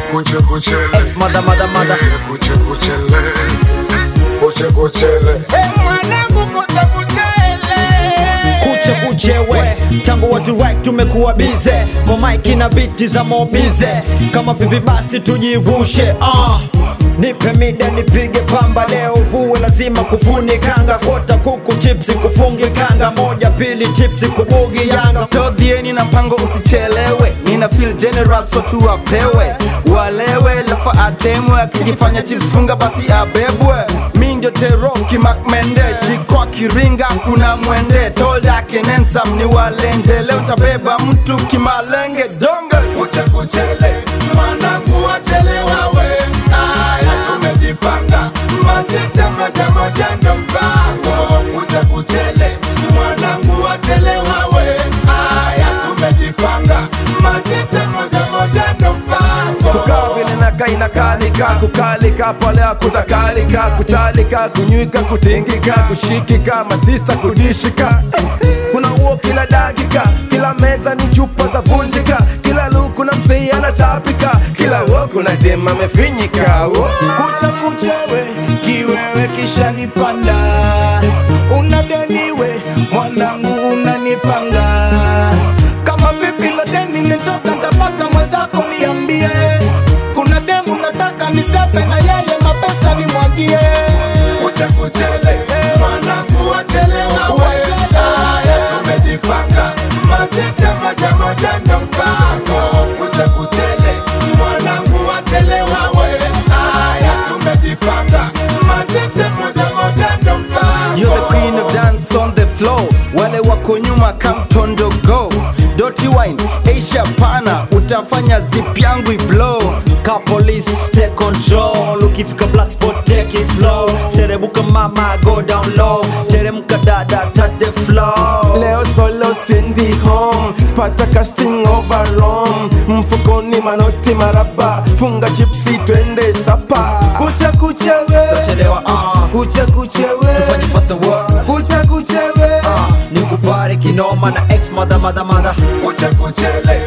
kuche kuchele Ex mother mother mother Eh, kuche kuchele kuche kuchele kuche kuchewe tangu watu right tumekuwa bize kwa maiki na biti za mobize kama vipi basi tujivushe uh. nipe mida nipige pamba leo vue lazima kufuni kanga kota kuku chipsi kufungi kanga moja pili chipsi kubugi yanga todhieni na mpango usichelewe nina feel generous so tu apewe walewe lafa atemwe akijifanya chips funga basi abebwe mi ndio teroki makmende shikwa kiringa kuna mwende tolda kenensam ni walenje leo tabeba mtu kimalenge donge kuche kuchele mwanangu wachelewa we aya tumejipanga matete moja moja ndo mpango kuche kuchele mwanangu wachelewa we aya tumejipanga matete moja moja ndo mpango kukaa vile nakaa inakalika kukalika pale kutakalika kutalika kunywika kutingika kushikika masista kudishika kuna uo kila dakika kila meza ni chupa za vunjika kila luku na msei anatapika kila uo kuna dem amefinyika Uo. kucha kuchewe kiwewe kisha nipanda unadeniwe mwanangu unanipanga kama vipi la deni nitoka ntapata mwenzako niambie kuna demu nataka nisepe na yeye mapesa nimwagie kuche kuchele mwanangu wachelewa we aya tumejipanga matete moja moja ndo mpango kuche kuchele mwanangu wachelewa we aya tumejipanga matete moja moja ndo mpango You're the queen of dance on the floor wale wako nyuma kamtondo go Dirty wine Asia pana utafanya zip yangu iblow ka police take control ukifika black spot take it slow serebuka mama go down low teremka dada touch the floor leo solo sindi home spata casting overrom mfukoni manoti maraba funga chipsi twende sapa kucha kuchewe chelewa uh, kucha kuchewe fanye faster work kucha kuchewe uh, nikupare kinoma na ex mother mother mother kuche kuchele